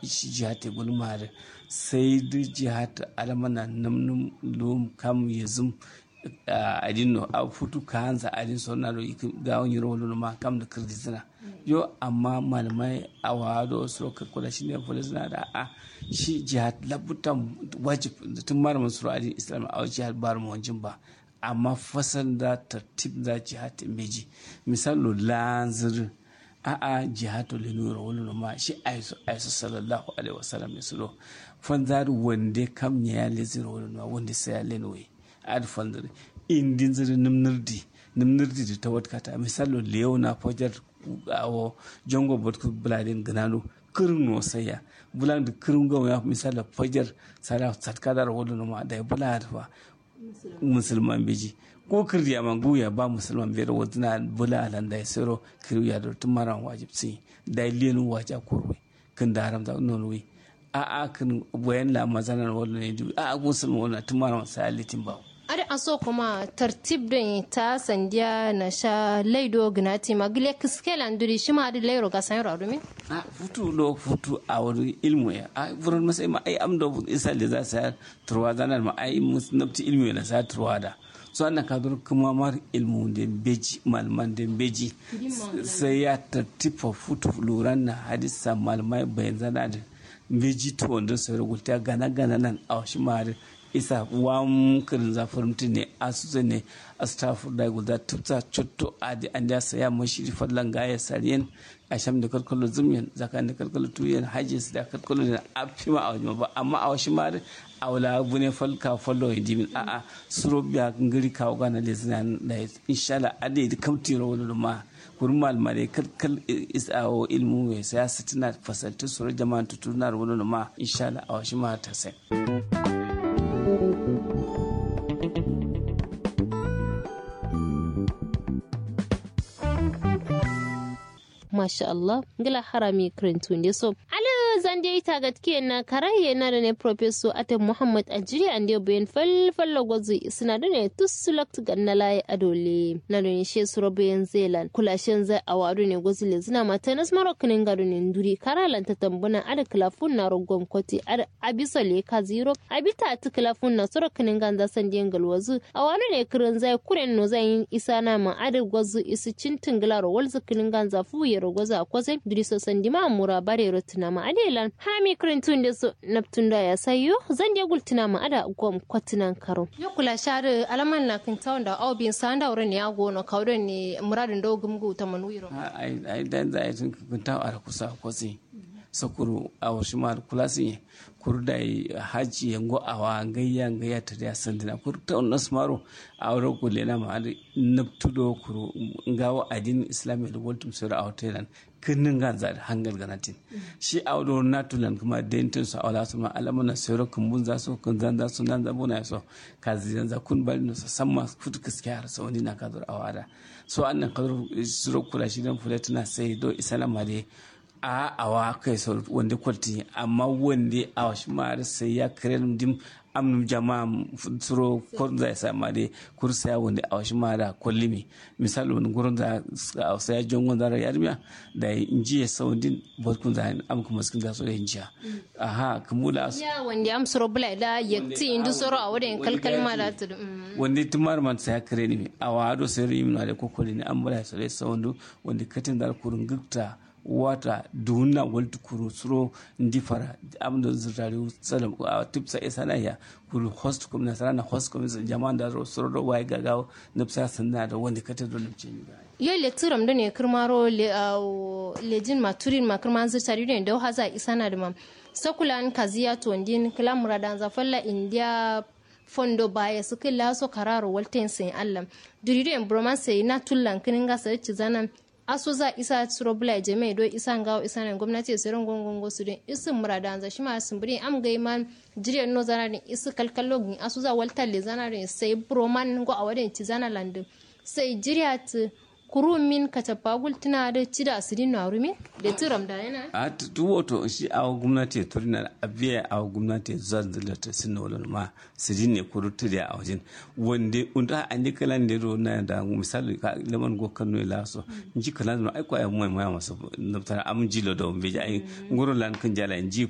shi jihati gulmare sai da jihati alamana namnum lum kam yazum adinno a futu ka hanza adin sonna do ga wani rolo ma kam da kirdizina yo amma malamai a wado so ka kula shi ne fulizina da a shi jihad labutan wajib tun malamin suru adin islam a jihad bar mu wanjin ba amma fasal da tartib da jihad meji misalo lanzir a a jihad le nura wani ma shi aisu aisu sallallahu alaihi wasallam misalo fanzar wande kam ya lezir wani ma wanda sai ya lenwe ad fandare indin ziri nimnirdi nimnirdi da ta watkata misalo liyau na fajar awo jongo botku buladin ganano kirin no saya bulan da kirin gawa ya misalo fajar sara satkadar wadda ma da ya bula da musulman biji ko kirdi a manguya ba musulman biyar wadda na bula alan da ya siro kiri ya da tun maran wajib si da ilenu waja korwe kin da haramta nonwe a a kin bayan la mazanar wadda ne a a musulman wadda tun maran sa litin bawo ada aso kuma tartib don ta sandiya na sha laido gnati magile kiskela nduri shi ma da lairo ga san yaro min a futu lo futu a wani ilmu ya a furan masai ma ai amdo isa da za sa turwa zanar ma ai musnabti ilmu na sa turwa da so annan ka dur kuma mar ilmu da beji malman da beji sai ya tartifa futu luran na hadisa malmai bayan zana da beji to wanda sai rubuta gana gana nan a shi ma isa wam kirin zafin mutum ne asusu ne astafu da guda tufta cutto adi an da saya mashi fallan gaya sariyan a sham da kalkalo zumyan zakan da kalkalo tuyan hajjis da kalkalo da afi ma a wajen ba amma a wasu ma a wala bune falka fallo ya dimin a a suro biya ngiri kawo gana da zina da inshallah adi da kamti rawar ma kurin malama da kalkal isawo ilmu mai saya sitina fasaltu suro jama'a tutunar wani ma inshallah a wasu ma ta sai. masha Allah ngila harami krentunde so ala zande ita gatke na karaye na da ne professor ate Muhammad Ajiri ande bayan fal fallo gozu suna da ne tusulakt ganna laye adole na da ne she suro bayan zelan kulashen zai awadu ne gozu le zina mata nas marokinin gado ne nduri karalan ta tambuna ada klafun na rogon koti ada abisa le ka zero abita ta klafun na suro kinin ganza sandiyan galwazu awadu ne kirin zai kuren no zai isa na ma ada gozu isu cintin gilaro walzu kinin ganza fuye rogoza akwase duriso sandima mura bare rotina ma adelan hami krintun da so naptunda ya sayo zan je gultina ma ada gom kwatinan karo yo kula share alaman na kin tawanda au bin sanda wurin ya gono kawden ne muradin do gumgu ta manuiro ai ai dan za ai tun kun taw ara kusa kwasi sakuru a wasu ma kula sun kur da haji yango awa gayya gayya ta da sandina kur ta wannan smaro a wuro ko lena ma adi naptudo kuru ngawo adin islami da waltum sura a hotelan kinin ga za hangal ganatin shi a wuro natulan kuma dentin su awla su ma alamana sura kumbun za su kun zan za su nan za buna so ka zan za kun bari no samma futu kiskiya har sa wani na ka zur awada so annan kadur sura kula shi dan fulatuna sai do isalama dai a awa kai sau wanda kwalti amma wanda a wasu mara sai ya kare dim amnum jama'a suro ko za ya sama dai kursa ya wanda a wasu mara kwallimi misali wani gurin da a sai ya jon wanda ra yarmiya da inji ya sau din barkun za am kuma skin da so da injiya aha kumula ya wanda am suro bula da yakti indu suro a wadin kalkal ma da tu wanda tumar man sai ya kare ni a wado sai rim na da kokoli ne an bula sai sai wanda wanda katin da kurun gukta wata dunna waltu kuru suro ndifara amdo zirtari salam a tipsa isana ya kuru host kum na sarana host kum jama'an da suro do wai gagaw nipsa sanna da wanda kata do nipce ni ga yo le turam da ne kirmaro le lejin maturin ma kirman zirtari ne da haza isana da mam sakulan kaziya to ndin kala muradan zafalla india fondo baya su kila so kararo walten sin allam durido en bromance na tullan kinin ga sai zanan aso za isa suro bula jeme do isa ngawo isa nan gwamnati su ran gongon su din isin murada anza shi ma sun buri am gai man jiriyar no zana din isu kalkallo gin aso za walta le zana din sai broman go a wadin ti zana landin sai jiriya ti kuru min ka tafa gultuna da ci da asirin na rumi da turam da yana a tu wato shi a gwamnati turina a biya a gwamnati zan da ta sinna wala ma sirin ne kuru turi a wajen wanda unda an yi kalan da na da misali ka laman go kanu la so ji kalan ma ai ko ai mai mai masu naftar am jilo da beja ai ngoro lan kan jala ji